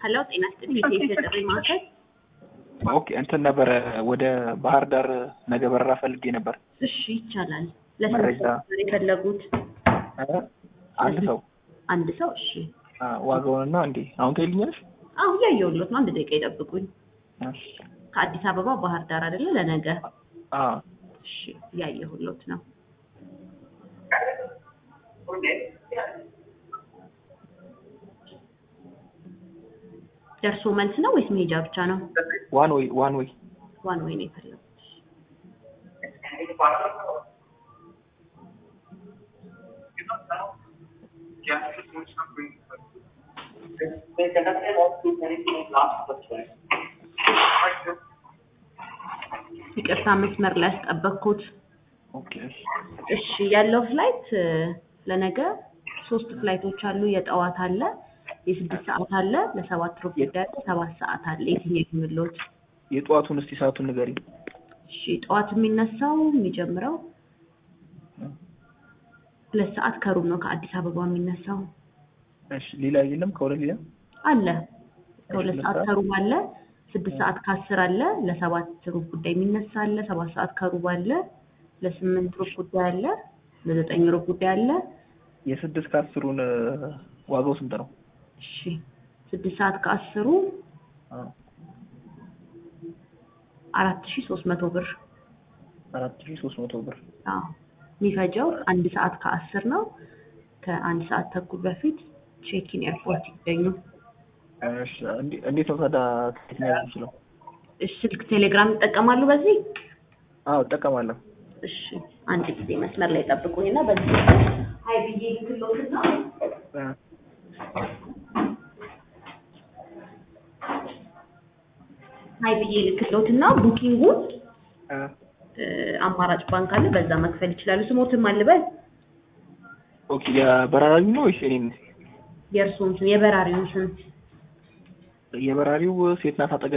ሄሎ ጤና ይስጥልኝ። የሴት የጥሪ ማዕከል ኦኬ እንትን ነበረ ወደ ባህር ዳር ነገ በረራ ፈልጌ ነበር። እሺ ይቻላል። ለስንት መረጃ ሰው ነበር የፈለጉት? እ? አንድ ሰው አንድ ሰው እሺ። አ፣ ዋጋውንና እንዴ አሁን ትይልኛለሽ? አሁ እያየሁሎት ነው። አንድ ደቂቃ ይጠብቁኝ። እሺ። ከአዲስ አበባ ባህር ዳር አይደለ? ለነገ አ እሺ፣ እያየሁሎት ነው። ደርሶ መልስ ነው ወይስ መሄጃ ብቻ ነው? ዋን ወይ ዋን ወይ ዋን ወይ ነው የፈለጉት? ይቅርታ መስመር ላይ ያስጠበቅኩት። ኦኬ እሺ። እሺ ያለው ፍላይት እ፣ ለነገ ሶስት ፍላይቶች አሉ። የጠዋት አለ፣ የስድስት ሰዓት አለ፣ ለሰባት ሩብ ጉዳይ አለ፣ ሰባት ሰዓት አለ። የትኛው የምሎት? የጠዋቱን እስቲ ሰዓቱን ንገሪኝ። እሺ ጠዋት የሚነሳው የሚጀምረው ሁለት ሰዓት ከሩብ ነው ከአዲስ አበባ የሚነሳው እሺ ሌላ የለም ከሁለት ሌላ አለ። ከሁለት ሁለት ሰዓት ሰዓት? ከሩብ አለ፣ ስድስት ሰዓት ከአስር አለ፣ ለሰባት ሩብ ጉዳይ የሚነሳ አለ፣ ሰባት ሰዓት ከሩብ አለ፣ ለስምንት ሩብ ጉዳይ አለ፣ ለዘጠኝ ሩብ ጉዳይ አለ። የስድስት ከአስሩን እ፣ ዋጋው ስንት ነው? እሺ ስድስት ሰዓት ከአስሩ አ፣ አራት ሺ ሶስት መቶ ብር አራት ሺህ ሶስት መቶ ብር። አዎ የሚፈጀው አንድ ሰዓት ከአስር ነው። ከአንድ ሰዓት ተኩል በፊት ቼኪን ኤርፖርት ይገኙ። እሺ እንዴ- እንዴት ነው ታዲያ ከየት ነው የምችለው? እሺ ስልክ ቴሌግራም ይጠቀማሉ በዚህ? አዎ እጠቀማለሁ። እሺ አንድ ጊዜ መስመር ላይ ጠብቁኝና በዚህ ሀይ ብዬ ልክሎትና እ፣ ሀይ ብዬ ልክሎትና ቡኪንጉን እ፣ እ፣ አማራጭ ባንክ አለ በዛ መክፈል ይችላሉ። ስሞትም አልበል ኦኬ የበራሪው ነው ወይስ እኔን? የእርስዎን ስም የበራሪውን ስም የበራሪው ሴት ናት አጠገብ